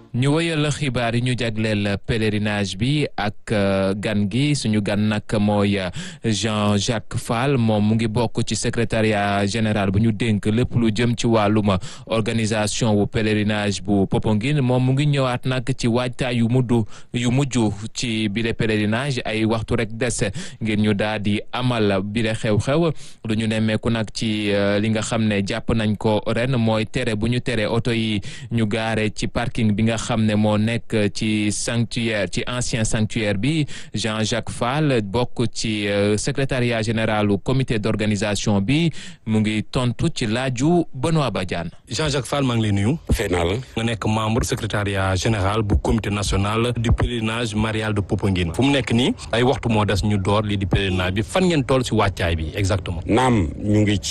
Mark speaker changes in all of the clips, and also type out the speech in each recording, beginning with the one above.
Speaker 1: ñu wëyal xibaar yi ñu jagleel pèlerinage bi ak gan gi suñu gan nag mooy Jean-Jacques Fall moom mu ngi bokk ci secrétariat général bu ñu dénk lépp lu jëm ci wàllum organisation wu pèlerinage bu Popenguine moom mu ngi ñëwaat nag ci waajtaay yu mujj yu mujj ci bile pèlerinage ay waxtu rek des ngir ñu daal di amal bile xew-xew lu ñu nemmeeku nag ci li nga xam ne jàpp nañ ko ren mooy tere bu ñu tere oto yi ñu gaare ci parking bi nga xam ne moo nekk ci sanctuaire ci ancien sanctuaire bi Jean-Jacques Fall bokk ci secrétariat général du comité d'organisation bi mu ngi tontu ci laaju Benoît Badiane.
Speaker 2: Jean-Jacques Fall maa ngi lay nuyu.
Speaker 3: fay naa la.
Speaker 2: nga nekk membre secrétariat général bu comité national du pèlerinage marial de Popenguine fu mu nekk nii ay waxtu moo des ñu door lii di pèlerinage bi fan ngeen toll si wàccaay bi exactement.
Speaker 3: naam ñu ngi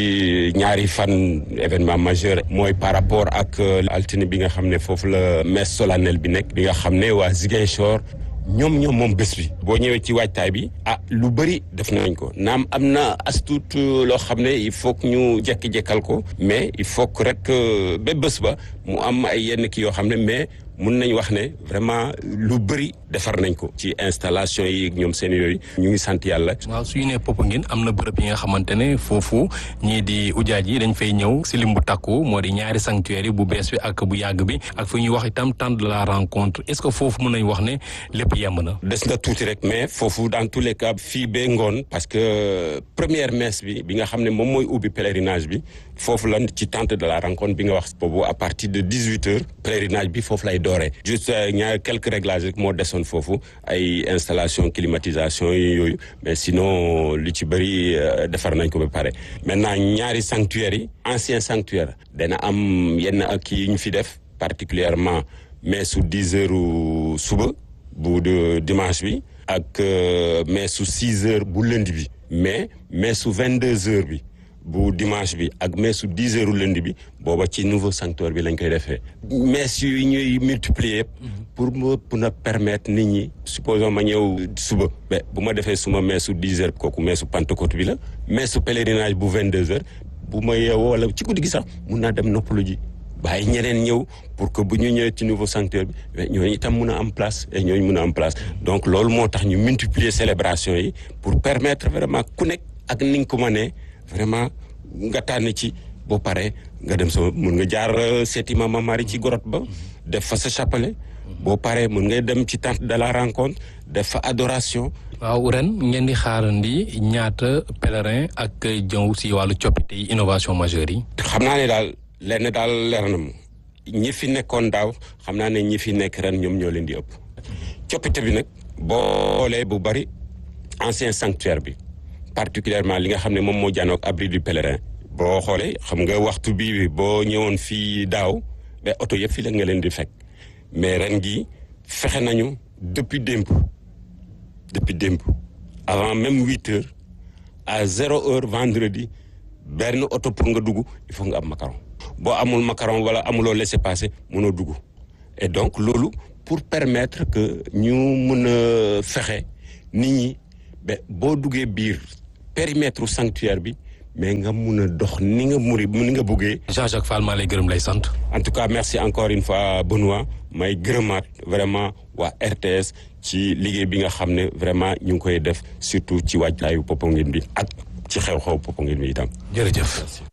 Speaker 3: ci ñaari fan événement majeur mooy par rapport ak altine bi nga xam ne foofu la messe solennelle bi nekk bi nga xam ne waa Ziguinchor ñoom ñoom moom bés bi boo ñëwee ci waajtaay bi ah lu bëri def nañ ko naam am na astut loo xam ne il faut que ñu jekki-jekkal ko mais il faut que rek ba bés ba mu am ay yenn kii yoo xam ne mais mun nañ wax ne vraiment lu bëri defar nañ ko ci installation yi ñoom seen yooyu ñu ngi sant yàlla.
Speaker 2: waaw su ñu nee Popenguine am na bërëb yi nga xamante ne foofu ñii di ujaaj yi dañ fay ñëw si lim bu takku moo di ñaari sanctuaire yi bu bees bi ak bu yàgg bi ak fu ñuy wax itam temps de la rencontre est-ce que foofu mën nañ wax ne lépp yemb na.
Speaker 3: des na tuuti rek mais foofu dans tous les cas fii bee ngoon parce que première messe bi bi nga xam ne moom mooy ubbi pèlerinage bi foofu lan ci temps de la rencontre bi nga wax boobu à partir de dix huit heures pèlerinage bi foofu lay dooree juste ñaar quelques réglages rek moo desoon foofu ay installation climatisation yi yooyu mais sinon li ci bëri defar nañ ko ba pare maintenant ñaari sanctuaires yi ancien sanctuaire dana am yenn ak yi ñu fi def particulièrement mais su dix heures suba bu dimanche bi ak mais su six heures bu lundi bi mais mais su vingt deux heures bi bu dimanche bi ak meesu dix heures lundi bi booba ci nouveau sanctuaire bi lañ koy defee mees yu ñuy multiplier yëpp pour ma pour a permettre nit ñi supposons ma ñëw suba ba bu ma defee suma meesu dix heures kooku meesu Pentecôte bi la meesu pèlerinage bu vingt deux heures bu ma yeewoo wala ci guddi gi sax mun naa dem noppalu ji bàyyi ñeneen ñëw pour que bu ñu ñëwee ci nouveau sanctuaire bi ñooñu itam mun a am place et ñooñu mun a am place donc loolu moo tax ñu multiplier célébration yi pour permettre vraiment ku nekk ak ni nga ko mënee vraiment nga tànn ci boo paree nga dem sama mun nga jaar seeti Mama Marie ci grotte ba def fa sa chapelet boo paree mun ngay dem ci tente de la rencontre def fa adoration.
Speaker 2: waaw ren ngeen di xaarandi ñaata pèlerin ak jëw si wàllu coppite yi innovation majeure yi.
Speaker 3: xam naa ne daal lenn daal leer na mu ñi fi nekkoon daaw xam naa ne ñi fi nekk ren ñoom ñoo leen di ëpp coppite bi nag boo xoolee bu bari ancien sanctuaire bi. particulièrement li nga xam ne moom moo jànnoog abri du pèlerin boo xoolee xam nga waxtu bii boo ñëwoon fii daaw ba oto yëpp fii la nga leen di fekk mais ren gi fexe nañu depuis démb depuis démb avant même huit heures à zéro heure vendredi benn oto pour nga dugg il faut nga am macaron boo amul macaron wala amuloo laissez-passer mënoo dugg et donc loolu pour permettre que ñu mën a fexe nit ñi ba boo duggee biir périmètre sanctuaire bi mais nga mun a dox ni nga muri ni nga buggee.
Speaker 2: Jean-Jacques Fall maa lay gërëm lay sant.
Speaker 3: en tout cas merci encore une fois Benoît may gërëmaat vraiment waa RTS ci liggéey bi nga xam ne vraiment ñu ngi koy def surtout ci waajtaayu Popenguine bi ak ci xew-xew Popenguine bi itam.
Speaker 2: jërëjëf.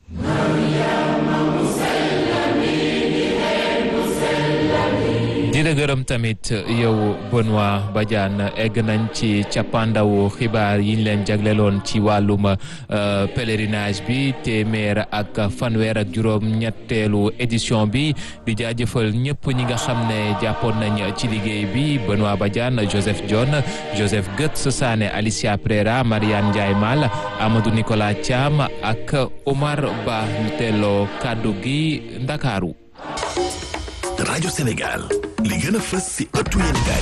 Speaker 1: di la gërëm tamit yow Benoît Badiane egg nañ ci cappaandawu xibaar yi ñu leen jagleloon ci wàllum pèlerinage bi téeméer ak fanweer ak juróom ñetteelu édition bi di jaajëfal ñëpp ñi nga xam ne jàppoon nañ ci liggéey bi Benoît Badiane Joseph John Joseph Götz Sané Alicia Prera Mariane Ndiaye Mal Amadou Nicolas Thiam ak Omar Ba ñu teeloo kàddu gi Ndakaaru
Speaker 4: rajo Sénégal li gën a fës ci ëttu yéenekaay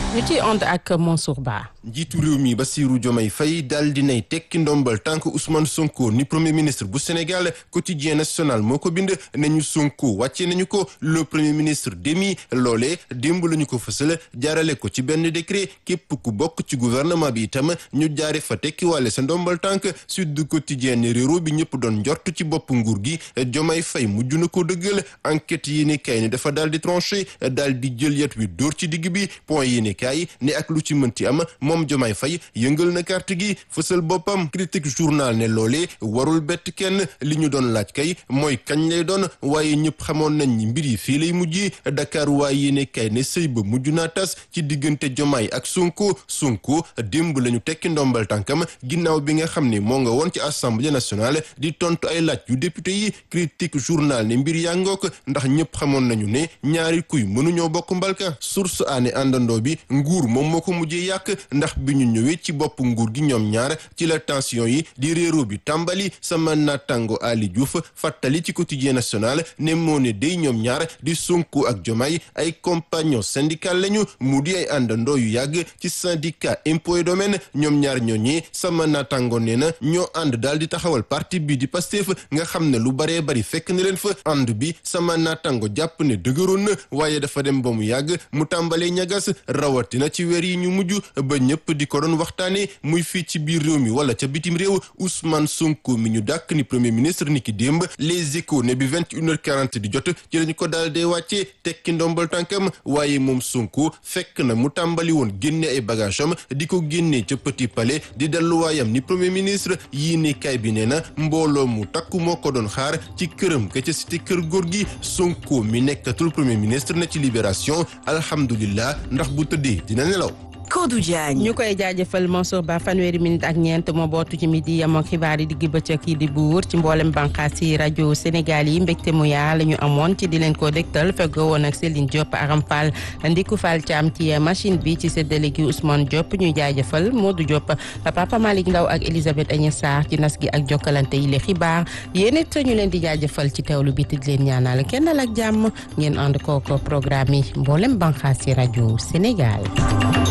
Speaker 4: ñu ciy ànd ak Mansour Ba.
Speaker 5: njiitu réew mi Bassirou Diomaye Faye daal dinay tekki ndombal tànk Ousmane Sonko ni premier ministre bu Sénégal quotidien national moo ko bind nañu Sonko wàcce nañu ko le premier ministre démis loolee démb la ñu ko fësal jaarale ko ci benn décret képp ku bokk ci gouvernement bi itam ñu jaare fa tekki wàlle sa ndombal tànk Sud Quotidien ne réew bi ñëpp doon njort ci bopp nguur gi Diomaye Faye mujj na ko dëggal enquête yi ni kay ne dafa daal di tranché daal di jël yet wi dóor ci digg bi point yi ni kay ne ak lu ci mënti am moom Diomaye Faye yëngal na carte gi fësal boppam critique journal ne loolee warul bett kenn li ñu doon laaj kay mooy kañ lay doon waaye ñëpp xamoon nañ ni mbir yi fii lay mujj Dakar waaye yéene kay ne sëy ba mujj naa tas ci diggante Diomaye ak Sonko Sonko démb la ñu tekki ndombal tànkam ginnaaw bi nga xam ne moo nga woon ci assemblée nationale di tontu ay laaj yu député yi critique journal ne mbir yaa ngook ndax ñëpp xamoon nañu ne ñaari kuy mënuñoo bokk mbalka source aane àndandoo bi nguur moom moo ko mujjee yàq ndax bi ñu ñëwee ci bopp nguur gi ñoom ñaar ci la tension yi di réero bi tàmbali sama natango Ali Diouf fàttali ci quotidien national ne moo ne day ñoom ñaar di Sonko ak Diomaye ay compagnon syndical lañu mu di ay àndandoo yu yàgg ci syndicat impôt et domaine ñoom ñaar ñooñee sama natango nee na ñoo ànd daal di taxawal parti bi di Pastef nga xam ne lu baree bari fekk na leen fa ànd bi sama natango jàpp ne dëgëroon na waaye dafa dem ba mu yàgg mu tàmbalee ñagas rawatina ci weer yi ñu mujj ba ñëpp di ko doon waxtaane muy fii ci biir réew mi wala ca bitim réew Ousmane Sonko mi ñu dàkk ni premier ministre ni ki démb les échos ne bi vingt une heure quarante di jot ci lañu ko daal dee wàccee tekki ndombal tànkam waaye moom Sonko fekk na mu tàmbali woon génne ay bagage am di ko génnee ca Petit Palais di delluwaayam ni premier ministre yii ne kay bi nee na mbooloo mu takku moo ko doon xaar ci këram ka ca cité kër góor gi Sonko mi nekkatul premier ministre na ci libération alhamdulillah ndax bu tëddee dina nelaw
Speaker 6: Kodou Diagne.
Speaker 4: ñu koy jaajëfal Mansour Ba fanweeri minute ak ñeent moo bootu ci midi yamoo xibaar yi digg bëccëg yi di buur ci mboolem bànqaas yi rajo Sénégal yi mbégte mu yaa la ñu amoon ci di leen ko dégtal feggoo woon ak Céline Diop Aram Fall Ndiku Fall Thiam ci machine bi ci séddale gi Ousmane Diop ñuy jaajëfal Modou Diop Papa Malick Ndaw ak Elisabeth Agnès Sarr ci nas gi ak jokkalante yi le xibaar yéen it ñu leen di jaajëfal ci teewlu bi di leen ñaanal kenn ak jàmm ngeen ànd kooko programme yi mboolem bànqaas yi rajo Sénégal.